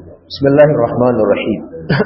بسم الله الرحمن الرحيم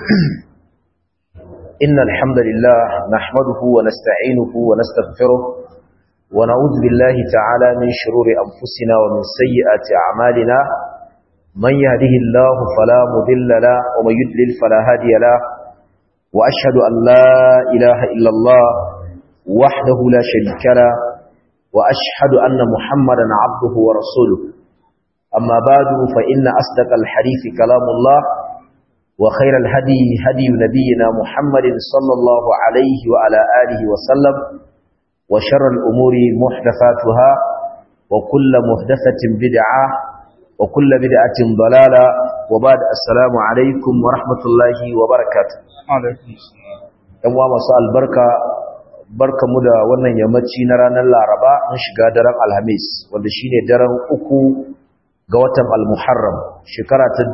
إن الحمد لله نحمده ونستعينه ونستغفره ونعوذ بالله تعالى من شرور أنفسنا ومن سيئات أعمالنا من يهده الله فلا مضل له ومن يضلل فلا هادي له وأشهد أن لا إله إلا الله وحده لا شريك له وأشهد أن محمدا عبده ورسوله أما بعد فإن أصدق الحديث كلام الله وخير الهدي هدي نبينا محمد صلى الله عليه وعلى آله وسلم وشر الأمور محدثاتها وكل محدثة بدعة وكل بدعة ضلالة وبعد السلام عليكم ورحمة الله وبركاته عليكم السلام ‘yan wa masu albarka barka mu da wannan yammaci na ranar laraba an shiga daren alhamis wanda shine daren uku ga watan al-muharram shekara ta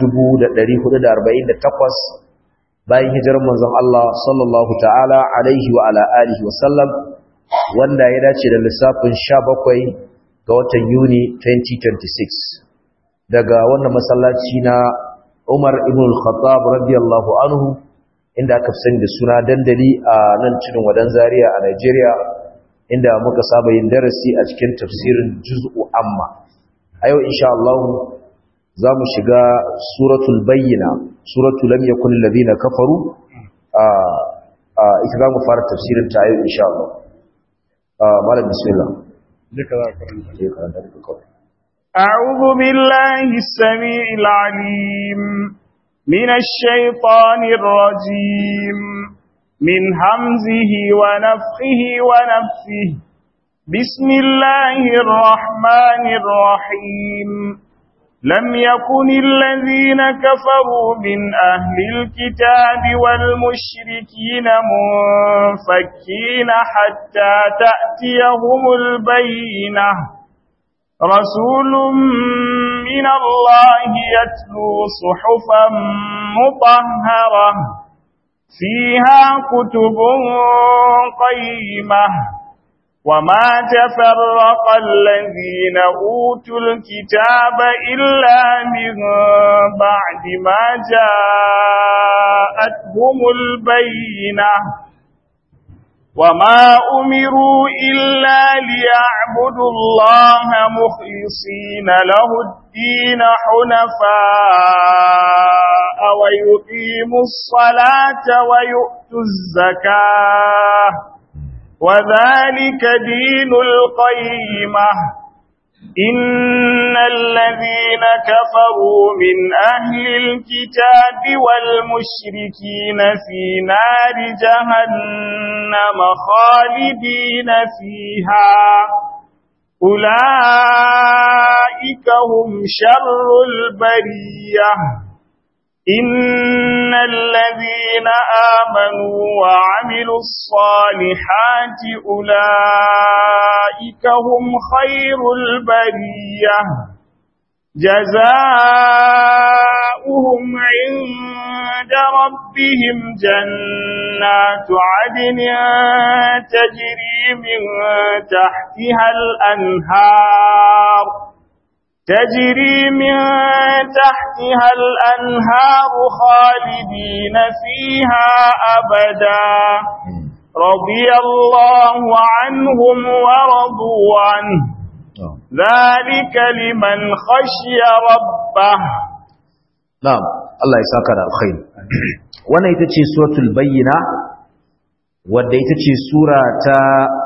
1448 bayan hijirar manzon Allah sallallahu ta'ala alaihi wa ala alihi wa sallam wanda ya dace da lissafin 17 ga watan Yuni 2026 daga wannan masallaci na Umar ibn al-Khattab radiyallahu anhu inda aka fi sani da suna dandali a nan cikin wadan Zaria a Nigeria inda muka saba yin darasi a cikin tafsirin juz'u amma a yau insha Allah za mu shiga suratul bayyina suratul lam yakun alladhina kafaru a ita za mu fara tafsirin ta yau insha Allah malam bismillah duka za ka karanta je karanta da kawai أعوذ بالله السميع العليم من الشيطان الرجيم من همزه ونفخه ونفثه بسم الله الرحمن الرحيم لم يكن الذين كفروا من أهل الكتاب والمشركين منفكين حتى تأتيهم البينة رسول من الله يتلو صحفا مطهرة فيها كتب قيمة وما تفرق الذين أوتوا الكتاب إلا من بعد ما جاءتهم البينة وما أمروا إلا ليعبدوا الله مخلصين له الدين حنفاء ويقيموا الصلاة ويؤتوا الزكاة وذلك دين القيمة إن الذين كفروا من أهل الكتاب والمشركين في نار جهنم خالدين فيها أولئك هم شر البرية إن الذين آمنوا وعملوا الصالحات أولئك هم خير البرية جزاؤهم عند ربهم جنات عدن تجري من تحتها الأنهار تجري من تحتها الأنهار خالدين فيها أبدا رضي الله عنهم ورضوا عنه ذلك لمن خشي ربه na'am Allah ya saka da alkhairi wannan ita ce suratul bayyina wadda ita ce sura ta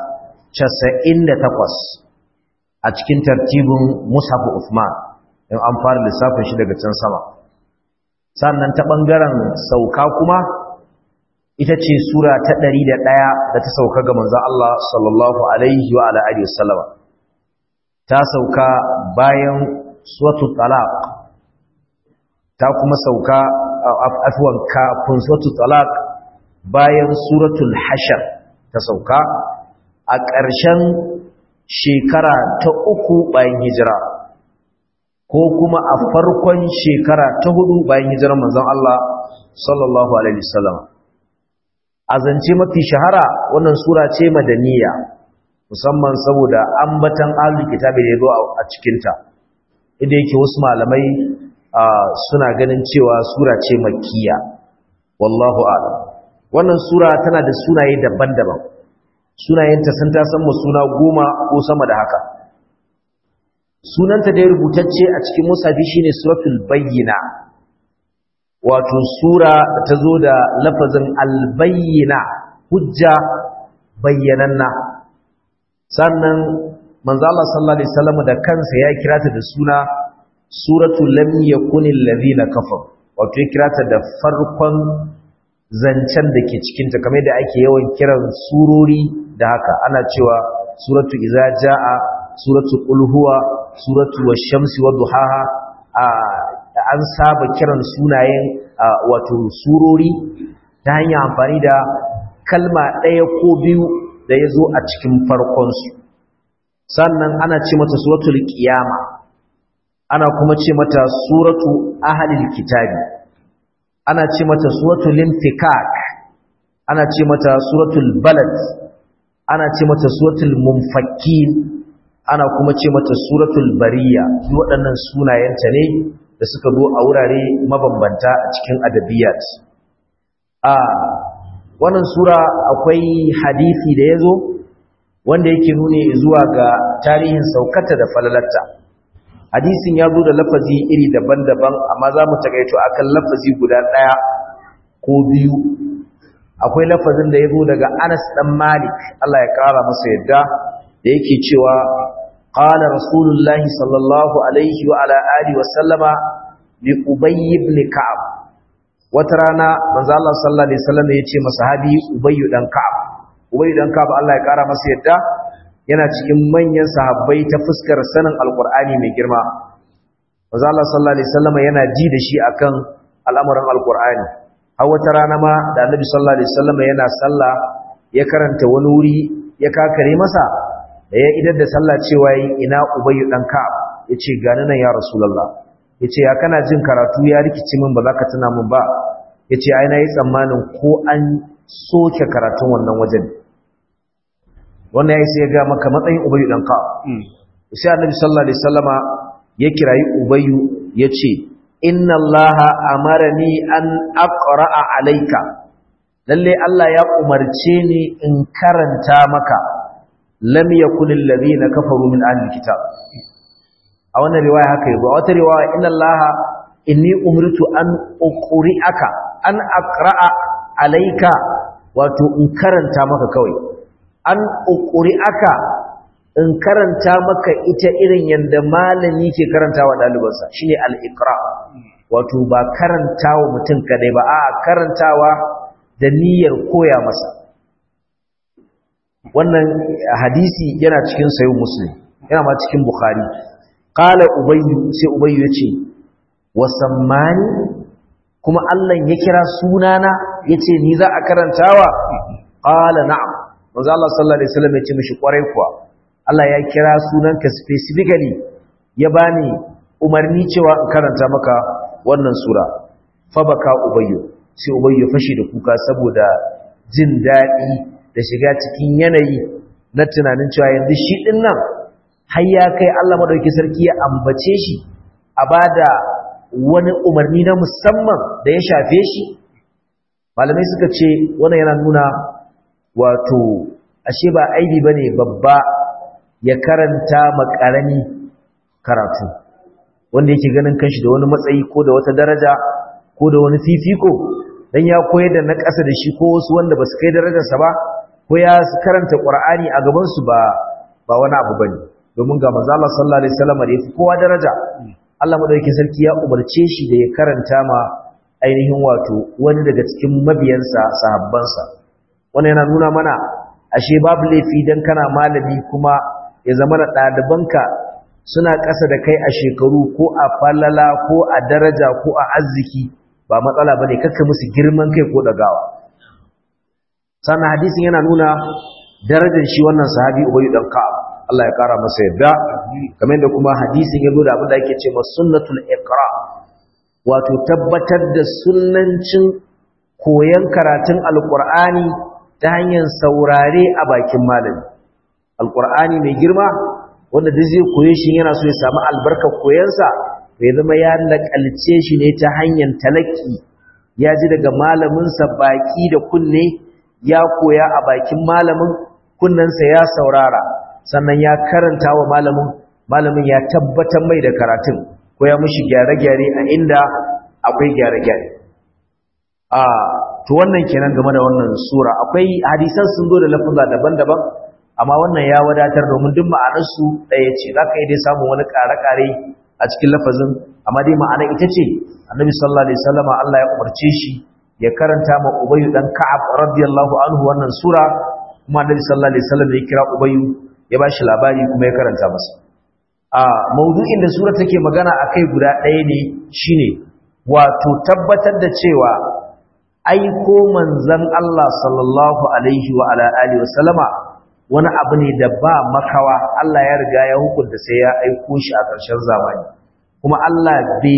98 a cikin tartibin Mus'haf Uthman in an fara lissafin shi daga can sama sannan ta bangaren sauka kuma ita ce sura ta 101 da ta sauka ga manzon Allah sallallahu alaihi wa ala alihi wasallam ta sauka bayan suratul talaq ta kuma sauka afwan kafin suratul talaq bayan suratul hashar ta sauka a ƙarshen shekara ta uku bayan hijira ko kuma a farkon shekara ta hudu bayan hijirar manzon Allah sallallahu alaihi wasallam a zance mafi shahara wannan sura ce madaniya musamman saboda ambatan ahlul kitabi da yazo a cikin ta inda yake wasu malamai suna ganin cewa sura ce makkiya wallahu a'lam wannan sura tana da sunaye daban-daban sunayenta sun ta san suna goma ko sama da haka sunanta da ya rubutacce a cikin musafi shine suratul bayyina wato sura da ta zo da lafazin albayyina hujja bayyananna sannan manzo Allah sallallahu alaihi wasallam da kansa ya kira ta da suna suratul lam yakunil ladina kafaru wato ya kira ta da farkon zancen da ke cikinta kamar da ake yawan kiran surori da haka ana cewa suratu iza jaa suratu qul huwa suratu wash-shamsi wadduhaha an saba kiran sunayen wato surori ta hanyar amfani da kalma ɗaya ko biyu da ya zo a cikin farkonsu sannan ana ce mata suratul qiyama ana kuma ce mata suratu ahlil kitabi ana ce mata suratul infikak ana ce mata suratul balad ana ce mata suratul munfakin ana kuma ce mata suratul bariya duk waɗannan sunayenta ne da suka zo a wurare mabambanta a cikin adabiyat a wannan sura akwai hadisi da yazo wanda yake nuni zuwa ga tarihin saukata da falalarta hadisin ya zo da lafazi iri daban-daban amma za mu takaito akan lafazi guda ɗaya ko biyu akwai lafazin da ya zo daga anas ɗan malik allah ya ƙara masa yadda da yake cewa ƙala rasulullahi sallallahu alaihi wa ala alihi wa sallama li ubay ibn ka'ab wata rana manzo allah sallallahu alaihi wasallam ya ce masahabi ubay dan ka'ab ubay dan ka'ab allah ya ƙara masa yadda yana cikin manyan sahabbai ta fuskar sanin alkur'ani mai girma manzo Allah sallallahu alaihi wasallam yana ji da shi akan al'amuran alkur'ani har wata rana ma da annabi sallallahu alaihi wasallam yana sallah ya karanta wani wuri ya kakare masa da ya idar da sallah cewa ina ubayyu dan ka'ab yace gani nan ya rasulullah yace ya kana jin karatu ya rikici min ba za ka tuna min ba yace ai na yi tsammanin ko an soke karatun wannan wajen wannan yayi sai ya ga maka matsayin ubayyu dan ka sai annabi sallallahu alaihi wasallama ya kirayi ubayyu yace inna allaha amarani an aqra'a alayka lalle Allah ya umarce ni in karanta maka lam yakul alladhina kafaru min ahli kitab a wannan riwaya haka yabo a wata riwaya inna allaha inni umirtu an uqri'aka an aqra'a alayka wato in karanta maka kawai an ukuri aka in karanta maka ita irin yadda malami ke karanta wa ɗalibansa shi ne al'ikra wato ba karanta wa mutum kadai ba a karantawa da niyyar koya masa wannan hadisi yana cikin sayin muslim yana ma cikin bukhari ƙala ubayyu sai ubayyu ya ce wasammani kuma allah ya kira sunana ya ce ni za a karantawa ƙala na'am manzo Allah sallallahu alaihi wasallam ya ce mishi kwarai kuwa Allah ya kira sunanka specifically ya bani umarni cewa in karanta maka wannan sura fa baka ubayyu sai ubayyu fashi da kuka saboda jin dadi da shiga cikin yanayi na tunanin cewa yanzu shi din nan har ya kai Allah madauki sarki ya ambace shi a bada wani umarni na musamman da ya shafe shi malamai suka ce wannan yana nuna wato ashe ba aibi bane babba ya karanta makarami karatu wanda yake ganin kanshi da wani matsayi ko da wata daraja ko da wani fifiko dan ya koyar da na ƙasa da shi ko wasu wanda ba su kai darajarsa ba ko ya karanta Qur'ani a gaban su ba ba wani abu bane domin ga manzo Allah sallallahu alaihi wasallam da yafi kowa daraja Allah madaukakin sarki ya umarce shi da ya karanta ma ainihin wato wani daga cikin mabiyansa sahabbansa wannan yana nuna mana ashe babu laifi dan kana malami kuma ya zama da ɗalibanka suna ƙasa da kai a shekaru ko a falala ko a daraja ko a arziki ba matsala bane kakka musu girman kai ko dagawa sannan hadisin yana nuna darajar shi wannan sahabi ubayyu dan ka'ab Allah ya kara masa yadda kamar da kuma hadisin ya zo da abin da ake ce sunnatul iqra wato tabbatar da sunnancin koyon karatun alqur'ani ta hanyar saurare a bakin malami alqur'ani mai girma wanda duk zai koye shi yana so ya samu albarkar koyansa bai zama ya nakalce shi ne ta hanyar talaki ya ji daga malaminsa baki da kunne ya koya a bakin malamin kunnensa ya saurara sannan ya karanta wa malamin malamin ya tabbatar mai da karatun ko ya mushi gyare-gyare a inda akwai gyare-gyare a to wannan kenan game da wannan sura akwai hadisan sun zo da lafuza daban-daban amma wannan ya wadatar domin duk ma'anarsu ɗaya ce za ka yi dai samun wani ƙare-ƙare a cikin lafazin amma dai ma'ana ita ce annabi sallallahu alaihi wasallam Allah ya umarce shi ya karanta ma ubayyu dan ka'ab radiyallahu anhu wannan sura kuma annabi sallallahu alaihi wasallam ya kira ubayyu ya bashi labari kuma ya karanta masa a maudu'in da sura take magana akai guda ɗaya ne shine wato tabbatar da cewa aiko manzon Allah sallallahu alaihi wa ala alihi wasallama wani abu ne da ba makawa Allah ya riga ya hukunta sai ya aiko shi a ƙarshen zamani kuma Allah bai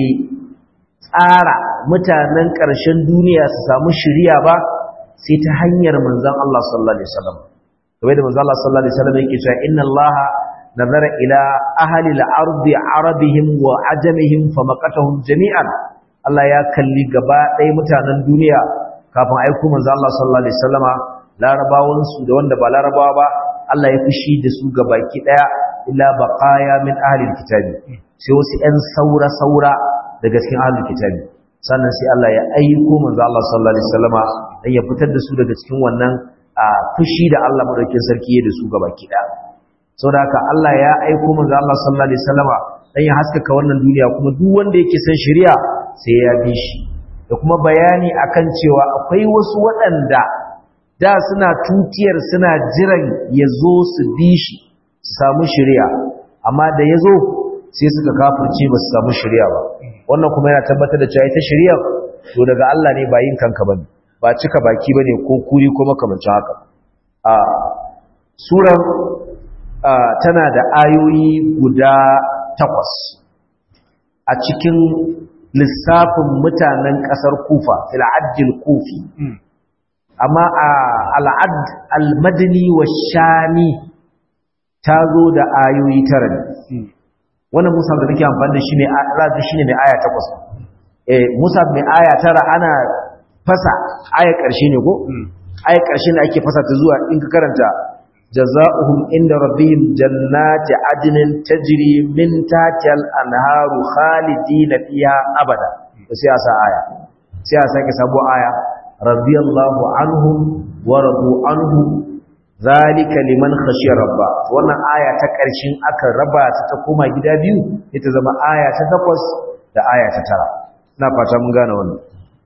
tsara mutanen ƙarshen duniya su samu shiriya ba sai ta hanyar manzon Allah sallallahu alaihi wasallam kamar da manzon Allah sallallahu alaihi wasallam yake cewa inna Allah nazara ila ahli al-ardi arabihim wa ajamihim famaqatahum jami'an Allah ya kalli gaba ɗaya mutanen duniya kafin aiko manzon Allah sallallahu alaihi wasallama larabawansu da wanda ba larabawa ba Allah ya fushi da su gabaki daya illa baqaya min ahli alkitabi sai wasu ɗan saura saura daga cikin ahli alkitabi sannan sai Allah ya aiko manzo Allah sallallahu alaihi wasallama dan ya fitar da su daga cikin wannan fushi da Allah madaukakin sarki ya da su gabaki daya saboda haka Allah ya aiko manzo Allah sallallahu alaihi wasallama dan ya haskaka wannan duniya kuma duk wanda yake son shari'a sai ya bi shi da kuma bayani akan cewa akwai wasu waɗanda da suna tutiyar suna jiran ya zo su bi shi su samu shirya amma da ya zo sai suka kafirce ba su samu shirya ba wannan kuma yana tabbatar da cewa ita shirya to daga Allah ne ba yin kanka bane ba cika baki bane ko kuri ko makamancin haka a suran tana da ayoyi guda takwas a cikin lissafin mutanen ƙasar kufa fil'ajjil kufi amma a al'ad al-madani wa shami ta zo da ayoyi tara ne wannan musa da nake amfani da shi ne razi shi ne mai aya takwas eh musa mai aya tara ana fasa aya ƙarshe ne ko aya ƙarshe ne ake fasa ta zuwa in ka karanta jaza'uhum inda rabbihim jannati adnin tajri min tahtiha al-anharu khalidina fiha abada sai a sa aya sai a sake sabo aya radiyallahu anhum wa radu anhu zalika liman khashiya rabba wannan aya ta ƙarshen aka raba ta ta koma gida biyu ita zama aya ta takwas da aya ta tara ina fata mun gane wannan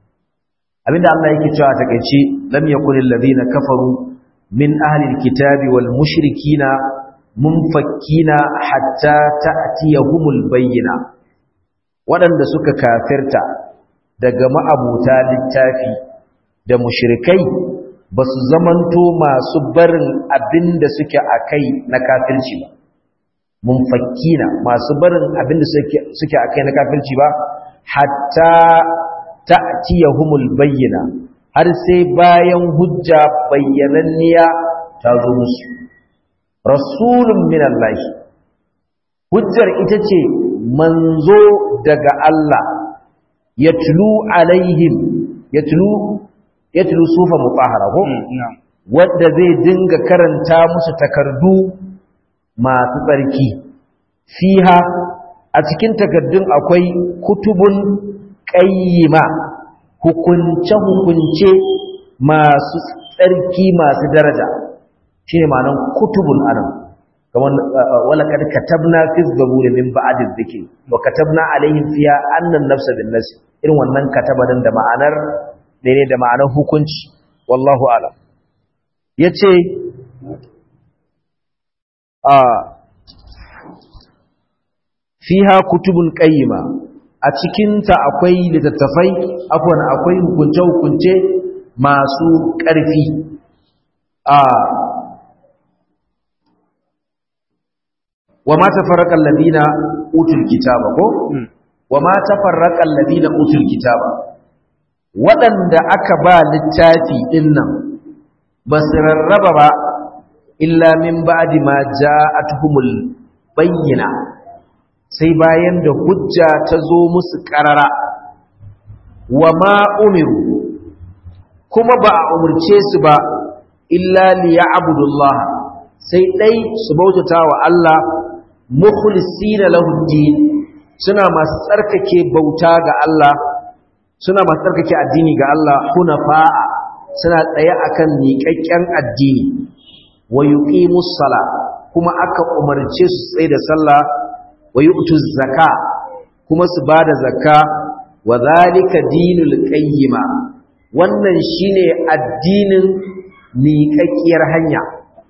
abinda Allah yake cewa ta kace lam yakunil ladina kafaru min ahli alkitabi wal mushrikina munfakkina hatta ta'tiyahumul bayyina waɗanda suka kafirta daga ma'abuta littafi da mushrikai ba su zamanto masu barin abin da suke a kai na kafirci ba munfakkina masu barin abin da suke a kai na kafirci ba hatta ta'tiyahumul bayyina har sai bayan hujja bayyananniya ta zo musu rasulun minallahi hujjar ita ce manzo daga Allah yatlu alaihim yatlu yatlu sufa mutahhara ko wanda zai dinga karanta musu takardu masu tsarki fiha a cikin takardun akwai kutubun qayyima hukunce hukunce masu tsarki masu daraja shine ma'anar kutubun anan kamar wala kad katabna fi zaburi min ba'd dhikri wa katabna alaihim fiha anna an-nafsa bin-nafs irin wannan katabarin da ma'anar daidai da ma'anar hukunci wallahu alam yace a fiha kutubun qayyima a cikin ta akwai littattafai afwan akwai hukunce hukunce masu ƙarfi a wa ma tafarraqa alladhina utul kitaba ko wa ma tafarraqa alladhina utul kitaba waɗanda aka ba littafi ɗin nan ba su rarraba ba illa min ba'di ma ja'atuhumul bayyina sai bayan da hujja ta zo musu ƙarara wa ma umiru kuma ba a umarce su ba illa liya abudullah sai ɗai su bautata wa Allah mukhlisina lahu din suna masu tsarkake bauta ga Allah suna masu tsarkake addini ga Allah hunafa'a suna tsaye akan miƙaƙƙen addini wa yuqimus sala kuma aka umarce su tsaye da sallah wa yu'tuz zaka kuma su bada zakka wa zalika dinul qayyima wannan shine addinin miƙaƙƙiyar hanya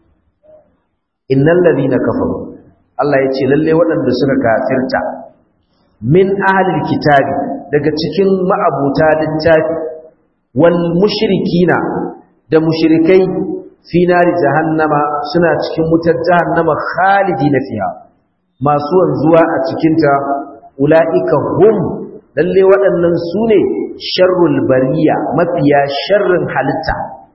innal ladina kafaru Allah yace lalle waɗanda suka kafirta min ahlil kitabi daga cikin ma'abuta littafi wal mushrikina da mushrikai fi nari jahannama suna cikin wutar jahannama khalidina fiha masu wanzuwa a cikinta ula'ika hum lalle waɗannan su ne sharrul bariya mafiya sharrin halitta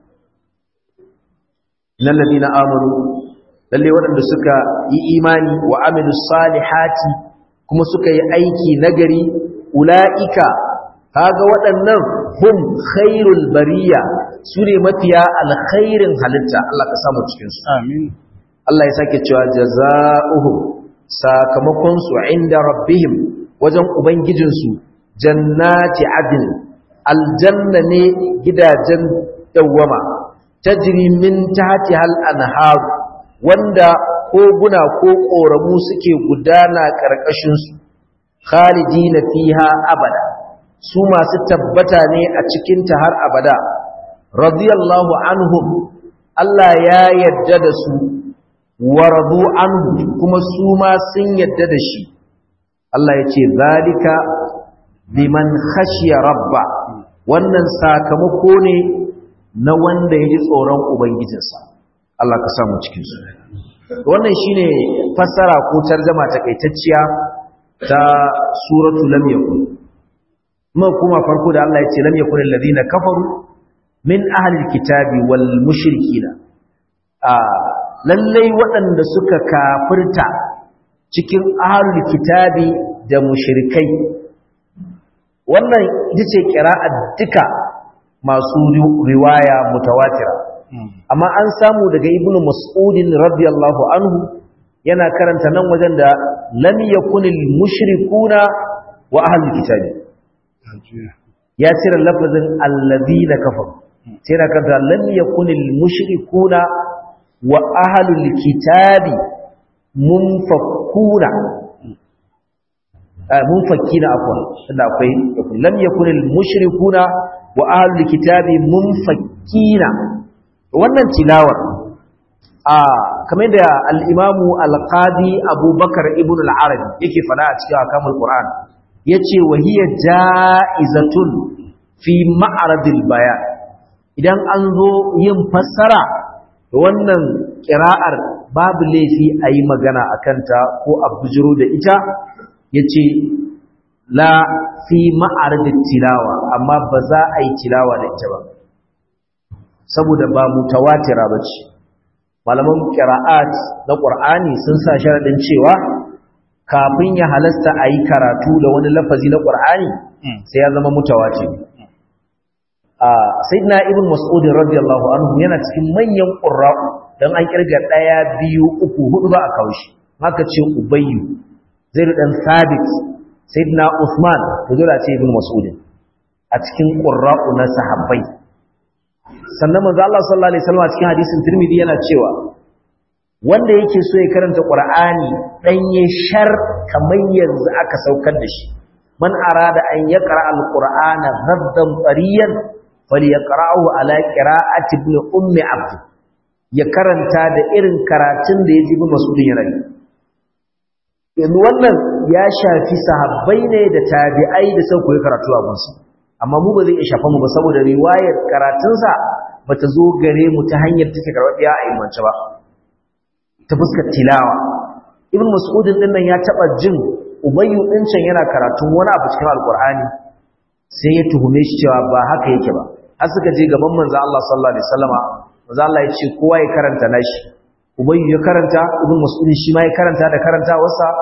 lallabi na amuru lalle waɗanda suka yi imani wa amilu salihati kuma suka yi aiki nagari ula'ika kaga waɗannan hum khairul bariya su ne mafiya alkhairin halitta Allah ka samu cikinsu amin Allah ya sake cewa jaza'uhum sakamakonsu inda rabbihim wajen ubangijinsu jannati adin aljanna ne gidajen dawwama tajri min tahtiha al-anhar wanda koguna ko koramu suke gudana karkashin su khalidina fiha abada su masu tabbata ne a cikin ta har abada radiyallahu anhum Allah ya yarda da su waradu anhu kuma su ma sun yadda da shi Allah ya ce zalika biman khashiya rabba wannan sakamako ne na wanda ya ji tsoron ubangijinsa Allah ka samu cikin su wannan shine fassara ko tarjuma takaitacciya ta suratul lam yakun kuma kuma farko da Allah ya ce lam yakun alladhina kafaru min ahli alkitabi wal mushrikina a lallai waɗanda suka kafirta cikin ahlul kitabi da mushrikai wannan ita ce ƙira'a duka masu riwaya mutawatira amma an samu daga ibnu mas'udin radiyallahu anhu yana karanta nan wajen da lam yakunil mushrikuna wa ahlul kitabi ya cire lafazin alladhina kafaru sai yana karanta lam yakunil mushrikuna wa ahlul kitabi munfakuna munfakina afwan tunda akwai lam yakun al mushrikuna wa ahlul kitabi munfakina wannan tilawar a kamar da al imamu al qadi abubakar ibn al arabi yake fada a cikin akamul qur'an yace wa hiya jaizatun fi ma'radil bayan idan an zo yin fassara wannan ƙira'ar babu laifi a yi magana a kanta ko a bujiro da ita ya ce la fi ma'aradin tilawa amma ba za a yi tilawa da ita ba saboda ba mutawatira ba ce malaman ƙira'at na ƙur'ani sun sa sharaɗin cewa kafin ya halasta a yi karatu da wani lafazi na ƙur'ani sai ya zama mutawatir sayyidina ibn mas'ud radiyallahu anhu yana cikin manyan qurra'u dan an kirga daya biyu uku hudu ba a kawo shi haka ce ubayyu zaid dan sabit sayyidina usman to dole ce ibn mas'ud a cikin qurra'u na sahabbai sannan manzo Allah sallallahu alaihi wasallam a cikin hadisin tirmidhi yana cewa wanda yake so ya karanta qur'ani danye shar kamar yanzu aka saukar da shi man arada an yaqra al-qur'ana ghaddan tariyan falyaqra'u ala qira'ati ibn ummi abd ya karanta da irin karatun da yaji ibn mas'ud yana yi yanzu wannan ya shafi sahabbai ne da tabi'ai da sun koyi karatu a gunsu amma mu ba zai iya shafa mu ba saboda riwayar karatunsa bata zo gare mu ta hanyar take karɓiya a imance ba ta fuskar tilawa ibn mas'ud din nan ya taba jin ubayyu din can yana karatun wani abu cikin alqur'ani sai ya tuhume shi cewa ba haka yake ba har suka je gaban manzo Allah sallallahu alaihi wasallama manzo Allah ya ce kowa ya karanta nashi ubayyu ya karanta ibn mas'ud shi ma ya karanta da karantawarsa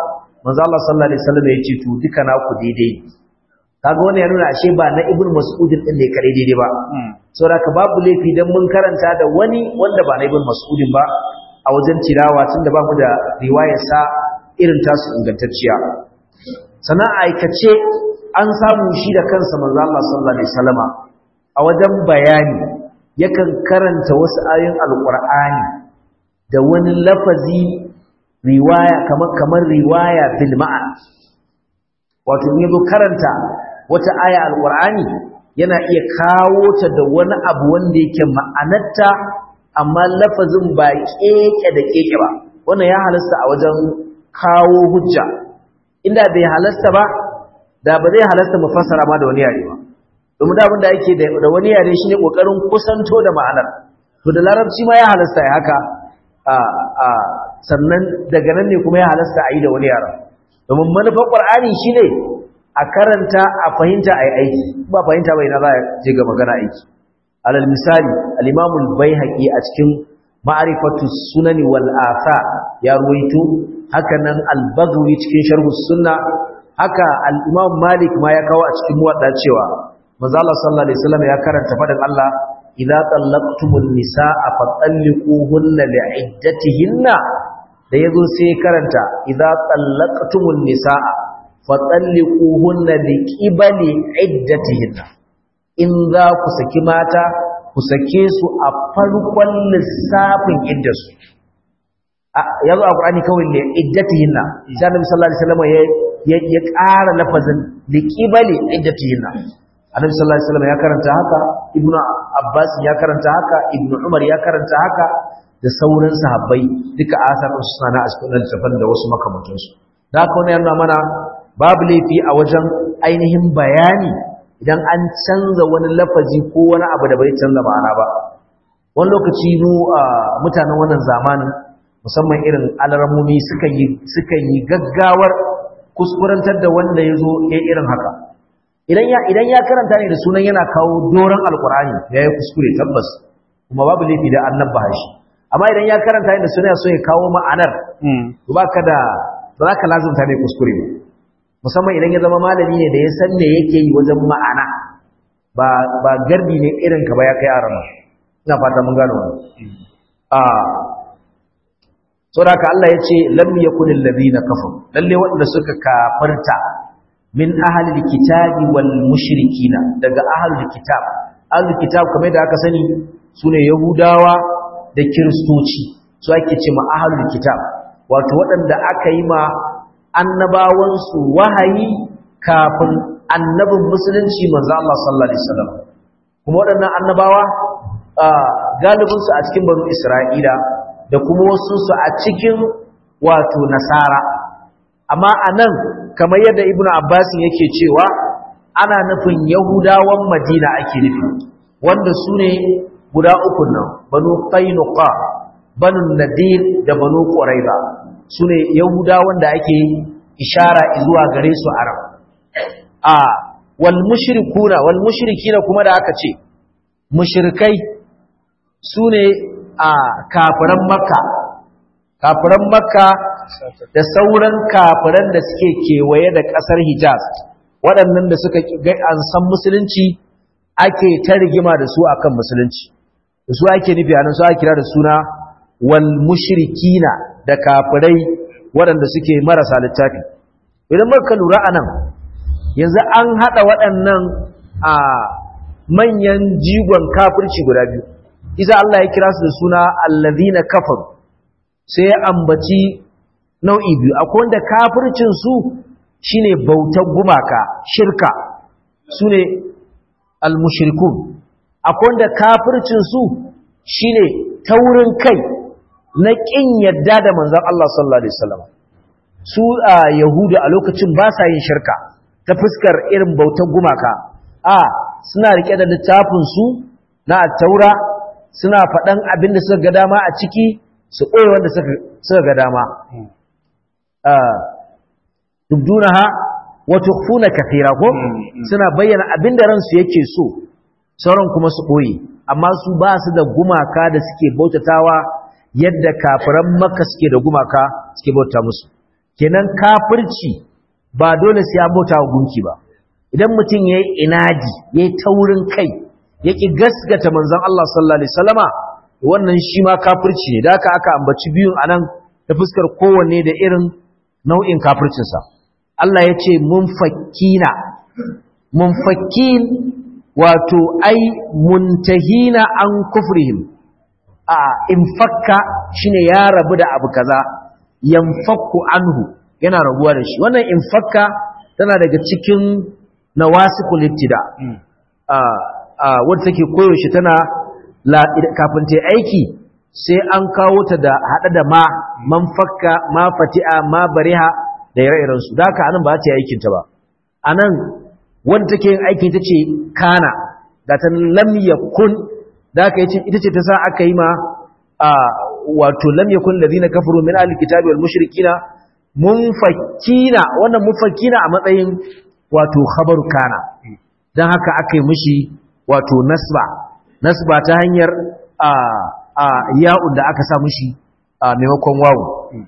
manzo Allah sallallahu alaihi wasallam ya ce to duka naku daidai kaga wannan ya nuna ashe ba na ibnu mas'udin din ne kare daidai ba saboda ka babu laifi dan mun karanta da wani wanda ba na ibnu mas'udin ba a wajen tilawa tunda ba mu da riwayar sa irin tasu ingantacciya sannan aikace an samu shi da kansa manzo Allah sallallahu alaihi wasallama a wajen bayani yakan karanta wasu ayoyin alqur'ani da wani lafazi riwaya kamar kamar riwaya bil ma'an wato in yazo karanta wata aya alqur'ani yana iya kawo ta da wani abu wanda yake ma'anarta amma lafazin ba keke da keke ba wannan ya halasta a wajen kawo hujja inda bai halasta ba da ba zai halasta mu fassara ma da wani yare ba domin da abin da yake da wani yare shine kokarin kusanto da ma'anar to da larabci ma ya halasta ya haka a a sannan daga nan ne kuma ya halasta a yi da wani yare domin manufar qur'ani shine a karanta a fahimta ai aiki ba fahimta bai na za je ga magana aiki alal misali al-imam al-baihaqi a cikin ma'rifatu sunani wal athar ya ruwaito haka nan al-baghawi cikin sharh sunna haka al-imam malik ma ya kawo a cikin muwadda cewa manzo Allah sallallahu alaihi wasallam ya karanta fadan Allah idza tallaqtumun nisaa fatalliquhunna li'iddatihinna da yazo sai karanta idza tallaqtumun nisaa fatalliquhunna liqibali iddatihinna in za ku saki mata ku sake su a farkon lissafin iddarsu ya zo a ƙur'ani kawai ne iddatihinna sai annabi sallallahu alaihi wasallam ya ya ƙara lafazin liqibali iddatihinna annabi sallallahu alaihi wasallam ya karanta haka ibnu abbas ya karanta haka ibnu umar ya karanta haka da sauran sahabbai duka asarun suna na cikin littafin da wasu makamantansu da haka wannan yana mana babu laifi a wajen ainihin bayani idan an canza wani lafazi ko wani abu da bai canza ma'ana ba wani lokaci mu mutanen wannan zamanin musamman irin alarmomi sukan yi sukan yi gaggawar kuskurantar da wanda ya zo ya irin haka idan ya idan ya karanta ne da sunan yana kawo doron alkur'ani ya yi kuskure tabbas kuma babu laifi da annabba shi amma idan ya karanta ne da sunan so ya kawo ma'anar to baka da ba za ka lazumta ne kuskure musamman idan ya zama malami ne da ya san me yake yi wajen ma'ana ba ba garbi ne irin ka ba ya kai arama ina fata mun gano wannan a saboda Allah ya ce lam yakunil ladina kafaru lalle waɗanda suka kafarta min ahlil kitabi wal mushrikina daga ahlul kitab ahlul kitab kamar da aka sani sune yahudawa da kiristoci su ake ce ma ahlul kitab wato waɗanda aka yi ma annabawansu wahayi kafin annabin musulunci manzo Allah sallallahu alaihi wasallam kuma waɗannan annabawa galibinsu a cikin banu Isra'ila da kuma wasu su a cikin wato nasara amma anan kamar yadda ibnu abbas yake cewa ana nufin yahudawan madina ake nufi wanda su ne guda uku nan banu qainuqa banu nadir da banu quraiba su ne yahudawan da ake ishara zuwa gare su arab a wal mushrikuna wal mushrikina kuma da aka ce mushrikai su ne a kafiran makka kafiran makka da sauran kafiran da suke kewaye da ƙasar hijaz waɗannan da suka an san musulunci ake ta rigima da su akan musulunci da su ake nufi anan su ake kira da suna wal mushrikina da kafirai waɗanda suke marasa littafi idan muka lura anan yanzu an haɗa waɗannan a manyan jigon kafirci guda biyu isa Allah ya kira su da suna allazina kafaru sai ya ambaci nau'i biyu akwai wanda kafircin su shine bautar gumaka shirka sune almushrikun akwai wanda kafircin su shine taurin kai na kin yadda da manzon Allah sallallahu alaihi wasallam su a yahuda a lokacin ba sa yin shirka ta fuskar irin bautar gumaka a suna rike da littafin su na taura suna faɗan abin da suka ga dama a ciki su ɓoye wanda suka ga dama tubdunaha wa tukhfuna kathira ko suna bayyana abin da ransu yake so sauran kuma su ɓoye amma su ba su da gumaka da suke bautatawa yadda kafiran makka suke da gumaka suke bauta musu kenan kafirci ba dole sai an bauta wa gunki ba idan mutum yayi inadi yayi taurin kai yaki gaskata manzon Allah sallallahu alaihi wasallama wannan shi ma kafirci ne da haka aka ambaci biyun anan ta fuskar kowanne da irin nau'in kafircinsa Allah ya ce munfakkina munfakkin wato ai muntahina an kufrihim a infakka shine ya rabu da abu kaza yanfakku anhu yana rabuwa da shi wannan infakka tana daga cikin nawasikul ittida a a wanda take koyaushe tana kafin ta aiki sai an kawo ta da hada da ma man fakka ma fati'a ma bariha da ire-iren su da haka anan ba ta yi aikin ta ba anan wanda take yin aikin ta ce kana da ta lam yakun da haka yace ita ce ta sa aka yi ma a wato lam yakun ladina kafaru min ahli kitabi wal mushrikina munfakkina wannan munfakkina a matsayin wato khabaru kana dan haka aka yi mishi wato nasba nasba ta hanyar a a ya'un da aka sa mishi a maimakon wawu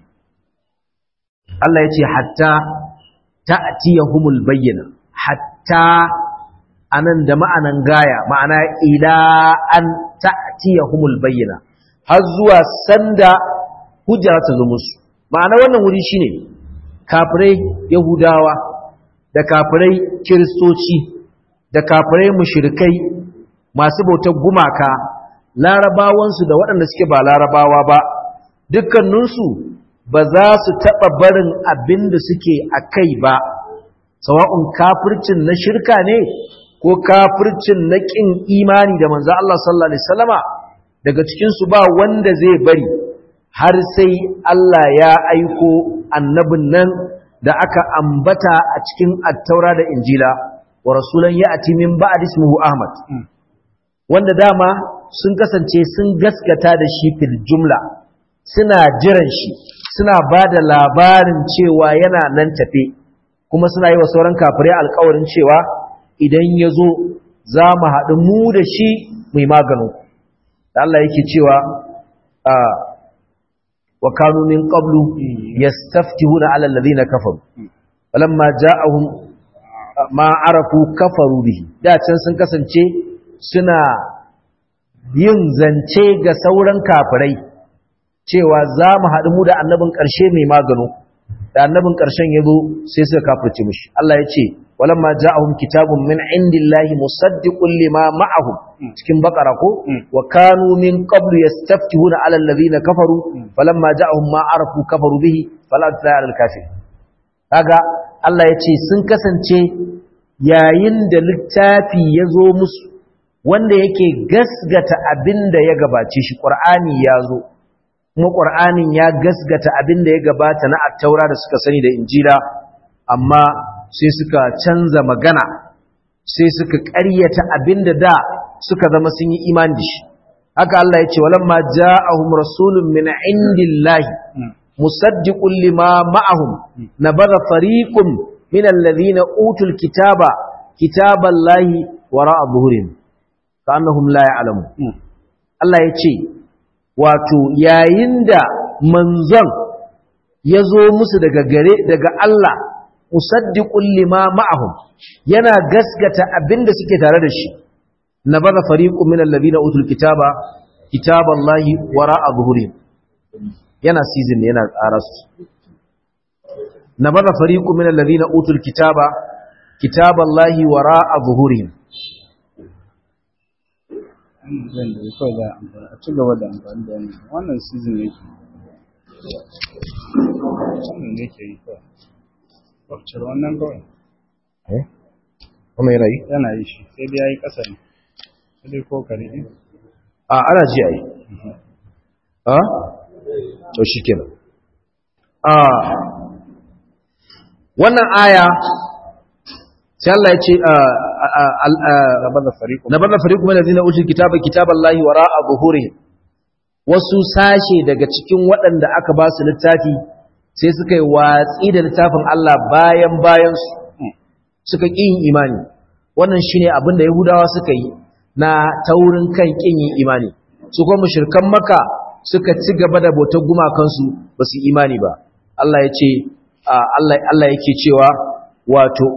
Allah ya ce hatta ta'tiyahumul bayyina hatta anan da ma'anan gaya ma'ana ila an ta'tiyahumul bayyina har zuwa sanda hujja ta zo musu ma'ana wannan wuri shine kafirai yahudawa da kafirai kiristoci da kafirai mushrikai masu bautar gumaka larabawansu da waɗanda suke ba larabawa ba dukkaninsu ba za su taɓa barin abin da suke a kai ba sawa'un kafircin na shirka ne ko kafircin na ƙin imani da manzo Allah sallallahu alaihi wasallama daga cikinsu ba wanda zai bari har sai Allah ya aiko annabin nan da aka ambata a cikin attaura da injila wa rasulan ya'ti min ba'd ismihi ahmad wanda dama sun kasance sun gaskata da shi fil jumla suna jiran shi suna ba da labarin cewa yana nan tafe kuma suna yi wa sauran kafirai alkawarin cewa idan ya zo za mu haɗu mu da shi mai maganin da Allah yake cewa wa kanu min qablu yastaftihuna ala alladhina kafaru falamma ja'ahum ma arafu kafaru bihi da can sun kasance suna yin zance ga sauran kafirai cewa za mu haɗu mu da annabin ƙarshe mai magano da annabin ƙarshen ya zo sai suka kafirce mishi Allah ya ce walamma ja'ahum kitabun min indillahi musaddiqun lima ma'ahum cikin bakara ko wa kanu min qablu yastaftihuna 'ala alladhina kafaru falamma ja'ahum ma arafu kafaru bihi fala ta'ala al-kafir kaga Allah ya ce sun kasance yayin da littafi ya zo musu wanda yake gasgata abin da ya gabace shi ƙur'ani ya zo kuma ƙur'anin ya gasgata abin da ya gabata na attaura da suka sani da injila amma sai suka canza magana sai suka ƙaryata abin da da suka zama sun yi imani da shi haka Allah ya ce walamma ja'ahum rasulun min indillahi musaddiqun lima ma'ahum nabadha fariqun min alladhina utul kitaba kitaballahi wara'a zuhurihim ka'annahum la ya'lamu Allah ya ce wato yayin da manzon ya zo musu daga gare daga Allah musaddiqul lima ma'ahum yana gaskata abinda suke tare da shi nabara fariqun min alladhina utul kitaba kitaballahi wara'a zuhurihim yana season ne yana tsara su nabara fariqun min alladhina utul kitaba kitaballahi wara'a zuhurihim zan da kawai za a amfani a ci gaba da amfani da wannan wannan season ne ke wannan ne ke yi kawai kwafcir wannan kawai eh kuma yana yi yana yi shi sai dai ya yi ƙasa ne sai dai ko kare ne a ana ji a yi a to shi kenan a wannan aya sai Allah ya ce gaba da fariƙo na bada fariqu min allazina utul kitaba kitaballahi wara'a zuhurihim wasu sashe daga cikin waɗanda aka ba su littafi sai suka yi watsi da littafin Allah bayan bayan su suka ƙi yin imani wannan shine abin da yahudawa suka yi na taurin kan ƙin yin imani su kuma mushrikan maka suka ci gaba da bautar gumakansu ba su imani ba Allah ya ce Allah Allah yake cewa wato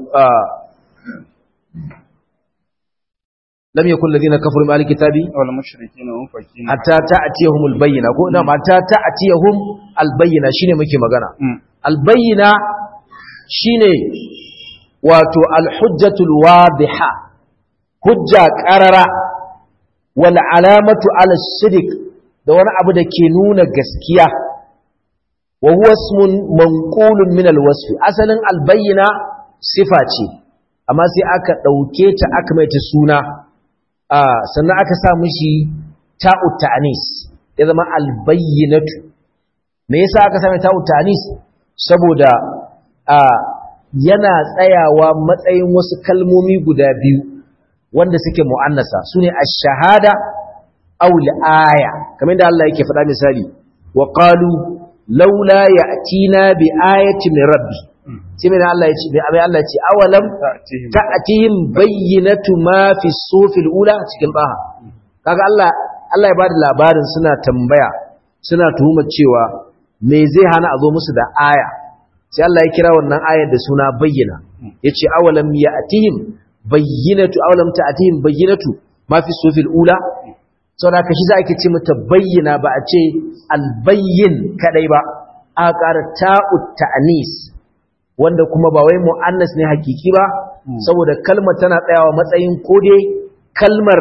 lam yakul ladina kafaru bil kitabi wal mushrikeena munfakin hatta ta'tiyahum al bayyina ko ina hatta ta'tiyahum al bayyina shine muke magana al bayyina shine wato al hujjatul wadiha hujja qarara wal alamatu ala sidq da wani abu da ke nuna gaskiya wa huwa ismun manqulun min al wasf asalin al bayyina sifa ce amma sai aka dauke ta aka mai ta suna sannan aka sa mishi ta'ut ta'anis ya zama albayyinatu me yasa aka sa mai ta'ut ta'anis saboda yana tsayawa matsayin wasu kalmomi guda biyu wanda suke mu'annasa sune ash-shahada aw al-aya kamar da Allah yake faɗa misali wa qalu laula ya'tina bi ayatin min rabbi sai mai Allah ya ce mai Allah ya ce awalam ta'tihim bayyinatu ma fi sufil ula cikin baha kaga Allah Allah ya bada labarin suna tambaya suna tuhumar cewa me zai hana a zo musu da aya sai Allah ya kira wannan ayar da suna bayyana yace awalam ya'tihim bayyinatu awalam ta'tihim bayyinatu ma fi sufil ula saboda kashi za a ke ce mata bayyana ba a ce albayyin kadai ba a ƙara ta'ut ta'anis wanda kuma ba wai mu'annas ne hakiki ba saboda kalmar tana tsayawa matsayin ko dai kalmar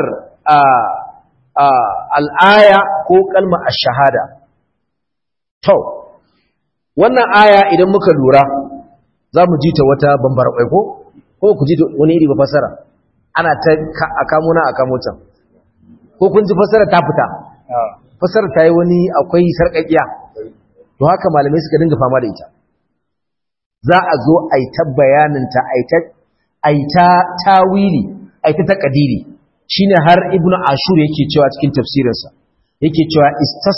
al'aya ko kalmar ash-shahada to wannan aya idan muka lura za mu ji ta wata bambar ko ko ku ji wani iri ba fasara ana ta akamuna akamutan ko kun ji fasara ta fita fasara ta yi wani akwai sarƙaƙiya to haka malamai suka dinga fama da ita za a zo a yi ta bayaninta a yi ta tawili a yi ta taƙadiri shi ne har ibn ashur yake cewa cikin tafsirinsa yake cewa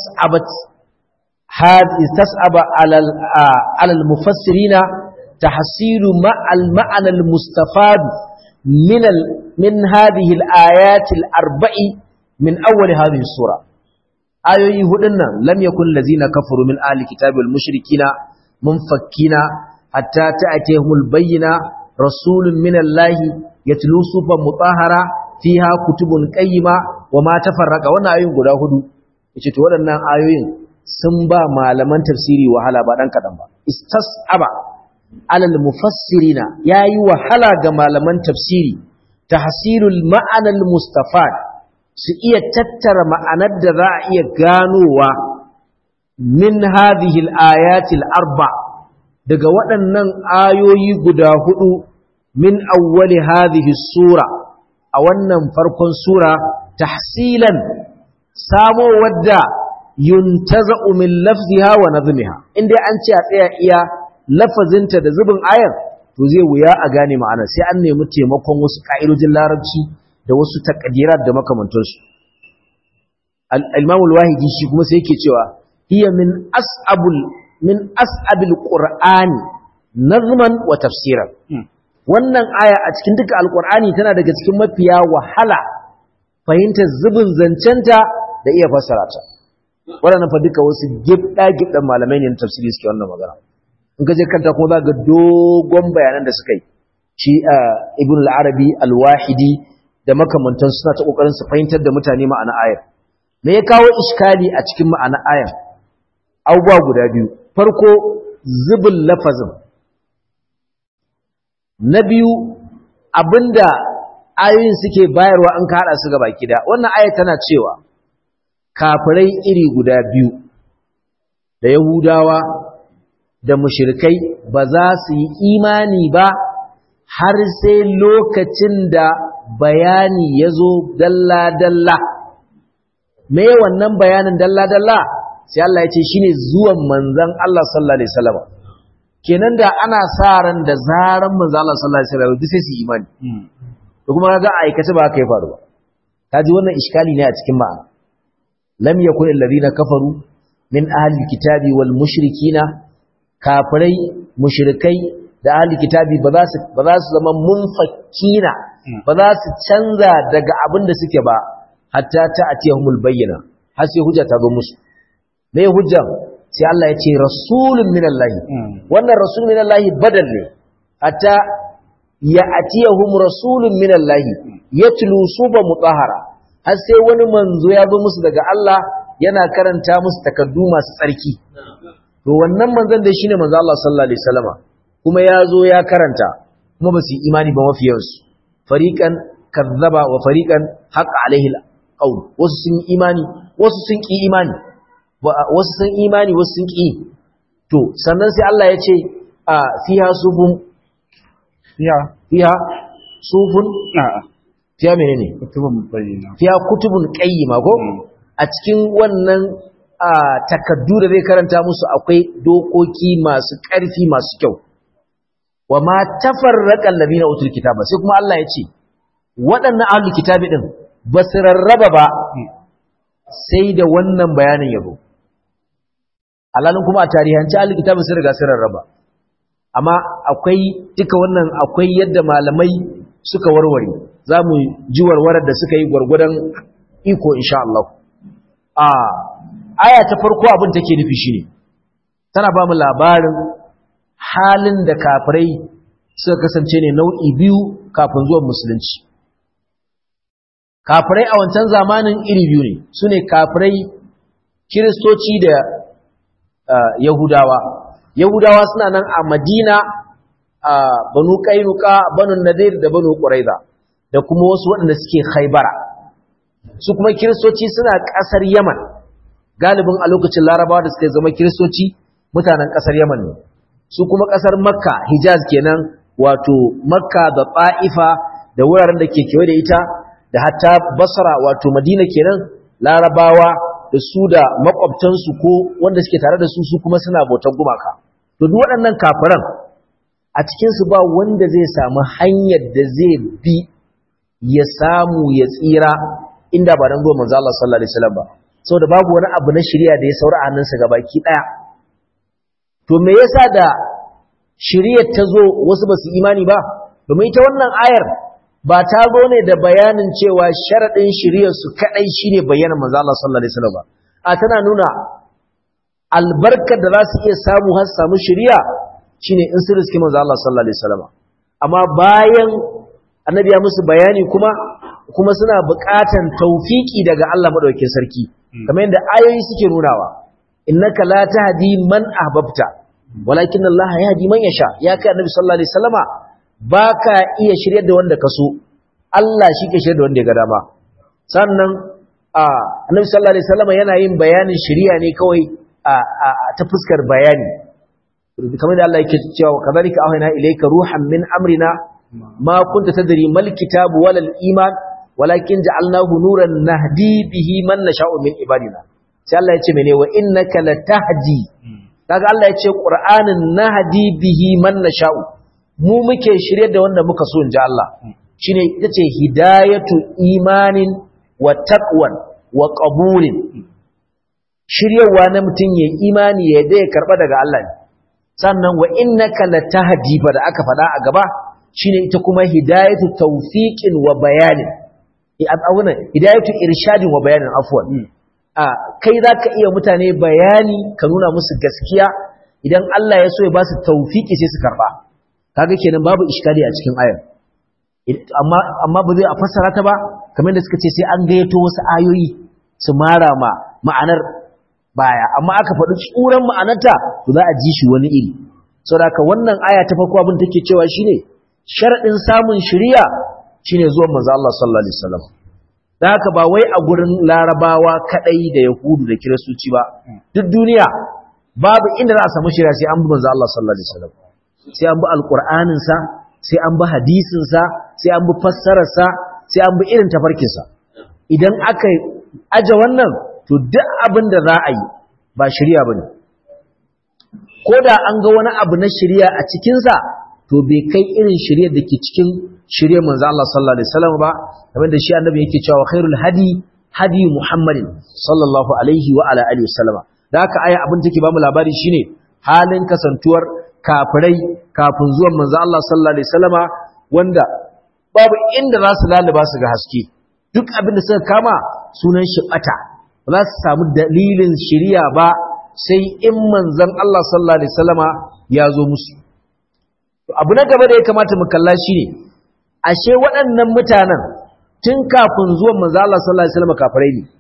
istas'aba alal mufassirina ta hasiru ma'anal mustafadu min hadhihi al-ayatil arba'i min awwal hadhihi sura ayoyi hudun nan lam yakun lazina kafaru min ahli kitabi wal mushrikina munfakkina hatta ta'tihumul bayyina rasulun minallahi yatlu sufa mutahhara fiha kutubun qayyima wama tafarraqa wannan ayoyin guda hudu yace to waɗannan ayoyin sun ba malaman tafsiri wahala ba dan kadan ba istasaba alal mufassirina yayi wahala ga malaman tafsiri tahsilul ma'anal mustafad su iya tattara ma'anar da za a iya ganowa min hadhihi al-ayati al-arba' daga waɗannan ayoyi guda hudu min awwali hadhihi sura a wannan farkon sura tahsilan samo wadda yuntaza'u min lafziha wa nazmiha inda an ce a tsaya iya lafazinta da zubin ayar to zai wuya a gane ma'ana sai an nemi taimakon wasu ka'idojin larabci da wasu takaddirat da makamantansu al-imam al-wahidi shi kuma sai yake cewa hiya min as'abul min as'abil qur'ani nazman wa tafsiran wannan aya a cikin duka alqur'ani tana daga cikin mafiya wahala fahimtar zubin zancenta da iya fassara ta waɗannan fa duka wasu gibda gibdan malamai ne na tafsiri suke wannan magana in ka je kanta kuma za ga dogon bayanan da suka yi shi ibn al-arabi al-wahidi da makamantan suna ta kokarin su fahimtar da mutane ma'ana ayar me ya kawo iskali a cikin ma'ana ayar abubuwa guda biyu farko zubin lafazin na biyu abinda ayoyin suke bayarwa an haɗa su gaba kida wannan ayat tana cewa kafirai iri guda biyu da yahudawa da mushrikai ba za su yi imani ba har sai lokacin da bayani ya zo dalla-dalla me wannan bayanin dalla-dalla sai Allah ya ce shi ne zuwan manzan Allah sallallahu Alaihi wasallam kenan da ana sa ran da zaran manzan Allah sallallahu Alaihi wasallam duk sai su imani da kuma ga aikace ba haka ya faru ba ta ji wannan iskali ne a cikin ma'ana lam yakun alladhina kafaru min ahli kitabi wal mushrikina kafirai mushrikai da ahli kitabi ba za su ba za su zama munfakkina ba za su canza daga abin da suke ba hatta ta atiyahumul bayyana har sai hujja ta zo musu me hujjan sai Allah ya ce rasulun minallahi wannan rasulun minallahi badal ne hatta ya atiyahum rasulun minallahi yatlu suba mutahhara har sai wani manzo ya zo musu daga Allah yana karanta musu takaddu masu tsarki to wannan manzon da shine manzo Allah sallallahu alaihi wasallama kuma ya zo ya karanta kuma ba su yi imani ba mafiyansu fariqan kazzaba wa fariqan haqqa alaihi alqaul wasu sun yi imani wasu sun ki imani wasu sun imani wasu sun ki to sannan sai Allah ya ce a fiha sufun fiha fiha sufun a'a fiha menene kutubun bayyana fiha kutubun qayyima ko a cikin wannan takaddu da zai karanta musu akwai dokoki masu ƙarfi masu kyau wa ma tafarraqal ladina utul kitaba sai kuma Allah ya ce waɗannan ahlul kitabi din ba su rarraba ba sai da wannan bayanin yabo alalin kuma a tarihanci ahlul kitabi sun riga sun rarraba amma akwai duka wannan akwai yadda malamai suka warware za mu ji warwarar da suka yi gwargwadon iko insha Allah a aya ta farko abin take nufi shine tana ba mu labarin halin da kafirai suka kasance ne nau'i biyu kafin zuwan musulunci kafirai a wancan zamanin iri biyu ne su ne kafirai kiristoci da yahudawa yahudawa suna nan a madina a banu kainuka banu nadir da banu ƙuraiza da kuma wasu waɗanda suke haibara su kuma kiristoci suna ƙasar yaman galibin a lokacin larabawa da suka zama kiristoci mutanen ƙasar yaman ne su kuma ƙasar makka hijaz kenan wato makka da ta'ifa da wuraren da ke kewaye da ita da hatta basra wato madina kenan larabawa da su da makwabtansu ko wanda suke tare da su su kuma suna bautar gumaka to duk waɗannan kafiran a cikinsu ba wanda zai samu hanyar da zai bi ya samu ya tsira inda ba dan zuwa manzo Allah sallallahu alaihi wasallam ba saboda babu wani abu na shari'a da ya saura a hannunsa gabaki daya to me yasa da shari'ar ta zo wasu ba su imani ba domin ita wannan ayar ba ta zo ne da bayanin cewa sharadin shari'ar su kadai shine bayanan manzo Allah sallallahu alaihi wasallam ba a tana nuna albarkar da za su iya samu har samu shari'a shine in sun riski manzo Allah sallallahu alaihi wasallam amma bayan annabi ya musu bayani kuma kuma suna buƙatan taufiki daga Allah madaukakin sarki kamar yadda ayoyi suke nunawa innaka la tahdi man ahbabta walakin Allah yahdi man yasha ya kai annabi sallallahu alaihi wasallama baka iya shiryar da wanda kaso Allah shi ke shiryar da wanda ya ga dama sannan a annabi sallallahu alaihi wasallama yana yin bayanin shari'a ne kawai a ta fuskar bayani kamar da Allah yake cewa kadhalika awhayna ilayka ruhan min amrina ma kunta tadri mal kitabu wal iman walakin ja'alnahu nuran nahdi bihi man nasha'u min ibadina sai Allah ya ce mene wa innaka latahdi kaga Allah ya ce qur'anin nahdi bihi man nasha'u mu muke shirye da wanda muka so inji Allah shine ita ce hidayatu imanin wa taqwan wa qabulin shiryawa na mutum ya imani ya dai karba daga Allah ne sannan wa innaka latahdi ba da aka faɗa a gaba shine ita kuma hidayatu tawfiqin wa bayanin abunan hidayatu irshadin wa bayanin afwan a kai zaka iya mutane bayani ka nuna musu gaskiya idan Allah ya so ya ba su tawfiki sai su karba kaga kenan babu iskali a cikin ayar amma amma ba zai a fassara ta ba kamar da suka ce sai an gayyato wasu ayoyi su mara ma ma'anar baya amma aka faɗi tsuran ma'anarta to za a ji shi wani iri saboda haka wannan aya ta farko abin take cewa shine sharadin samun shiriya shine zuwan manzo Allah sallallahu alaihi wasallam dan haka ba wai a gurin larabawa kadai da yahudu da kiristoci ba duk duniya babu inda za a samu shiriya sai an bi manzo Allah sallallahu alaihi wasallam sai an bi alqur'anin sa sai an bi hadisin sa sai an bi fassarar sa sai an bi irin tafarkin sa idan aka aje wannan to duk abin da za a yi ba shiriya bane ko da an ga wani abu na shiriya a cikin sa to bai kai irin shiryar da ke cikin shiryar manzo Allah sallallahu alaihi wasallam ba kamar da shi annabi yake cewa khairul hadi hadi muhammadin sallallahu alaihi wa ala alihi wasallam da haka aya abin take ba mu labari shine halin kasantuwar kafirai kafin zuwan manzo Allah sallallahu alaihi wasallam wanda babu inda za su laluba su ga haske duk abin da suka kama sunan shi bata ba za su samu dalilin shiriya ba sai in manzon Allah sallallahu alaihi wasallama ya zo musu abu na gaba da ya kamata mu kalla shine ashe waɗannan mutanen tun kafin zuwan manzon Allah sallallahu alaihi wasallama kafirai ne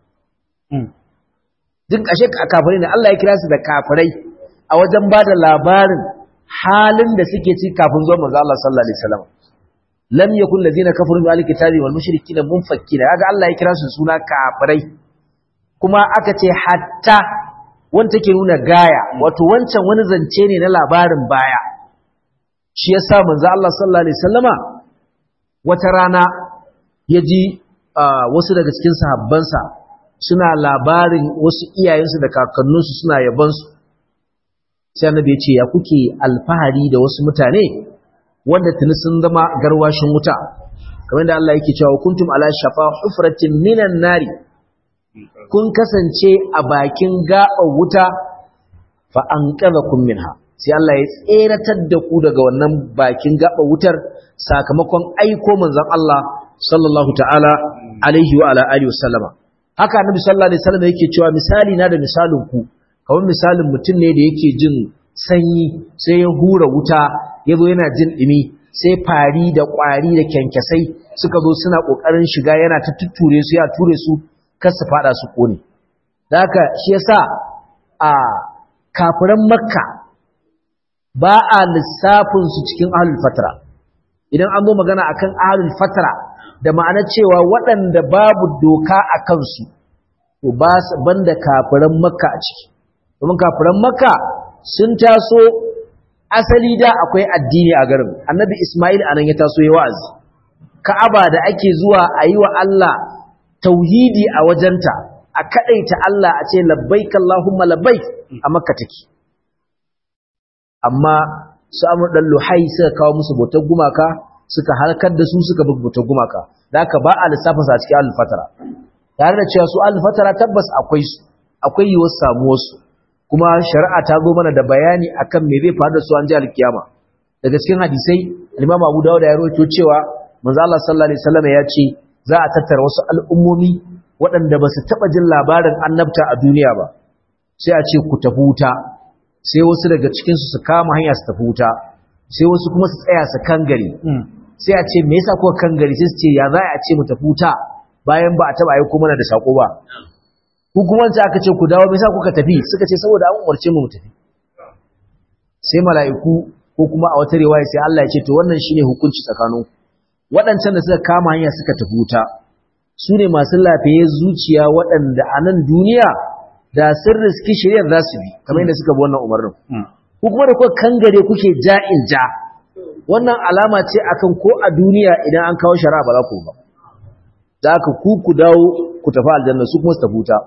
duk ashe kafirai ne Allah ya kira su da kafirai a wajen ba da labarin halin da suke ci kafin zuwan manzon Allah sallallahu alaihi wasallama lam yakun ladina kafaru bil kitabi wal mushrikina munfakkina kaga Allah ya kira su suna kafirai kuma aka ce hatta wanda take nuna gaya wato wancan wani zance ne na labarin baya shi yasa manzo Allah sallallahu alaihi wasallama wata rana yaji wasu daga cikin sahabbansa suna labarin wasu iyayensu da kakanninsu suna yabansu sai annabi ya ce ya kuke alfahari da wasu mutane wanda tuni sun zama garwashin wuta kamar da Allah yake cewa kuntum ala shafa hufratin minan nari kun kasance a bakin gaɓar wuta fa an kun minha sai Allah ya tseratar da ku daga wannan bakin gaɓar wutar sakamakon aiko manzon Allah sallallahu ta'ala alaihi wa ala alihi wasallama haka annabi sallallahu alaihi wasallam yake cewa misali na da misalin ku kamar misalin mutum ne da yake jin sanyi sai ya hura wuta ya zo yana jin ɗumi sai fari da ƙwari da kyankyasai suka zo suna ƙoƙarin shiga yana ta tutture su ya ture su kar su fada su ƙone da haka shi yasa a kafiran makka ba a lissafin su cikin ahlul fatara idan an zo magana akan ahlul fatara da ma'anar cewa waɗanda babu doka a kansu to ba banda kafiran makka a ciki domin kafiran makka sun taso asali da akwai addini a garin annabi ismail anan ya taso ya wa'azi ka'aba da ake zuwa a yi wa Allah tauhidi a wajenta a kadaita Allah a ce labbaik Allahumma labbaik a makka take amma su amur dan luhai suka kawo musu bautar gumaka suka halakar da su suka bi bautar gumaka da haka ba a lissafin sa cikin al-fatara tare da cewa su al-fatara tabbas akwai su akwai yiwuwar samuwar su kuma shari'a ta zo mana da bayani akan me zai faru da su an ji alkiyama daga cikin hadisai al-Imam Abu Dawud ya rawaito cewa manzo Allah sallallahu alaihi wasallam ya ce za a tattara wasu al'ummomi waɗanda ba su taɓa jin labarin annabta a duniya ba sai a ce ku tafi wuta sai wasu daga cikinsu su kama hanya su tafi wuta sai wasu kuma su tsaya su kangare sai a ce me yasa kuka kangare sai su ce ya za a ce mu tafi wuta bayan ba a taɓa aiko mana da sako ba ku kuma wancan aka ce ku dawo me yasa kuka tafi suka ce saboda an umarce mu mu tafi sai mala'iku ko kuma a wata riwaya sai Allah ya ce to wannan shine hukunci tsakaninku waɗancan da suka kama hanya suka tafi wuta su ne masu lafiye zuciya waɗanda a nan duniya da sun riski shiryar za su bi kamar yadda suka bi wannan umarnin ku kuma da kuka kangare kuke ja'in ja wannan alama ce akan ko a duniya idan an kawo shari'a ba za ku ba da aka ku ku dawo ku tafi aljanna su kuma su tafi wuta